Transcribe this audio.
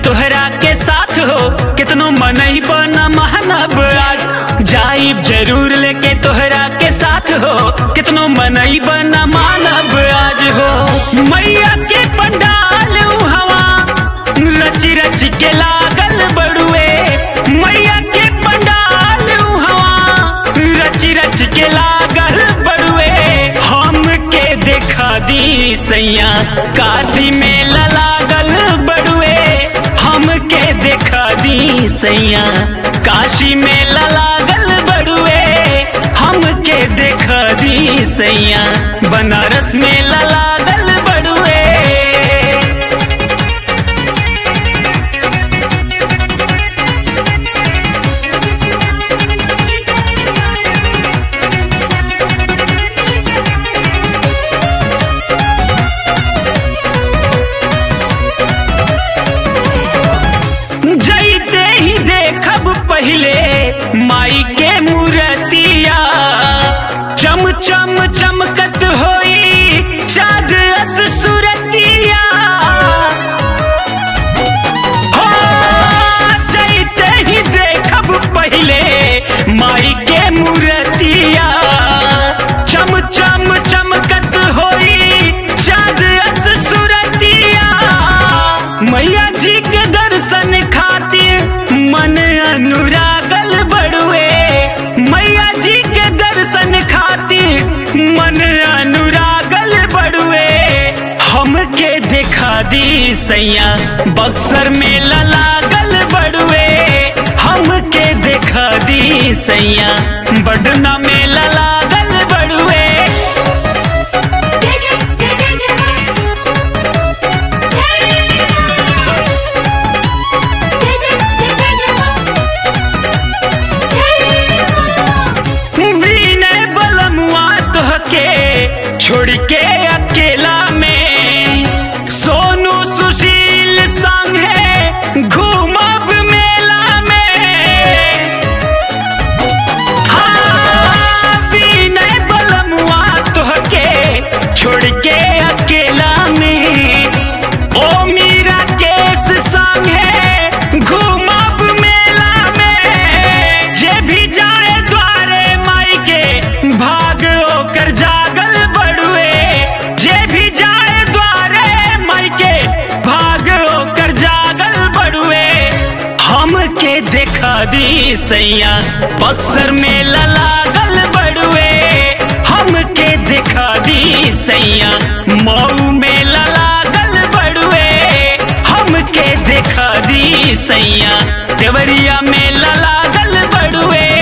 तोहरा के साथ हो कितनो मनई बना मानब आज जाइब जरूर लेके तोहरा के साथ हो कितनो मनई बना मानब आज हो मैया के पंडाल हवा रच रच के लागल बड़ुए मैया के पंडाल हवा रच रच के लागल बड़ुए हम के देखा दी सैया काशी में लागल बड़ुए हम के देखा दी सैया काशी में लागल बड़ुए हम के देखा दी सैया बनारस में लागल बड़ुए जैते ही देखब पहले माई के मूर्तिया चम चम चमकत होई चाँद अस सुरतिया हो जैते ही देखब पहले माई के मूर्तिया चम चम चमकत होई चाँद अस सुरतिया मैया जी के दर्शन खातिर मन अनुरागल बड़ुए मैया जी के दर्शन खातिर मन अनुरागल बड़ुए हमके देखा दी सैया बक्सर में लागल बड़ुए हमके देखा दी सैया बडना में लागल बड़ुए जय जय जय जय जय जय जय जय विनय बलमुआ तोहके छोड़ के अकेला में सोनू सुशील संगे घूमब मेला में हाँ, विनय बलमुआ तोहके छोड़ के अकेला में ओ मीरा केस संगे घूमब मेला में जे भी जाए द्वारे माई के भाग ओकर जागल बड़ुए जे भी जाए द्वारे माई के भाग ओकर जागल बड़ुए हमके देखा दी सैया बक्सर में लागल बड़ुए हमके देखा दी सैया मऊ में लागल बड़ुए हमके देखा दी सैया देवरिया में लागल बड़ुए